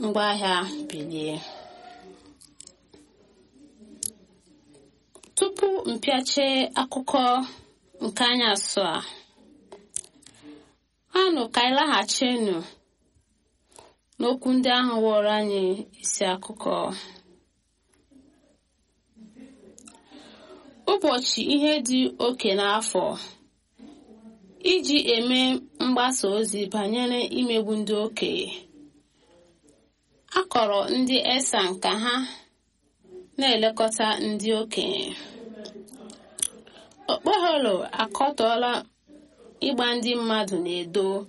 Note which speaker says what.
Speaker 1: ngwaahịa bilie tupu mpịache akụkọ nke anyasụ a anụ ka anyị laghachinu n'okwu ndị ahụ wụrụ anyị isi akụkọ ụbọchị ihe dị oke n'afọ iji eme mgbasa ozi banyere imegbu ndị okenye a kọrọ ndị esan ka ha na-elekọta ndị okenye okpoholo akọtọọla ịgba ndị mmadụ na-edo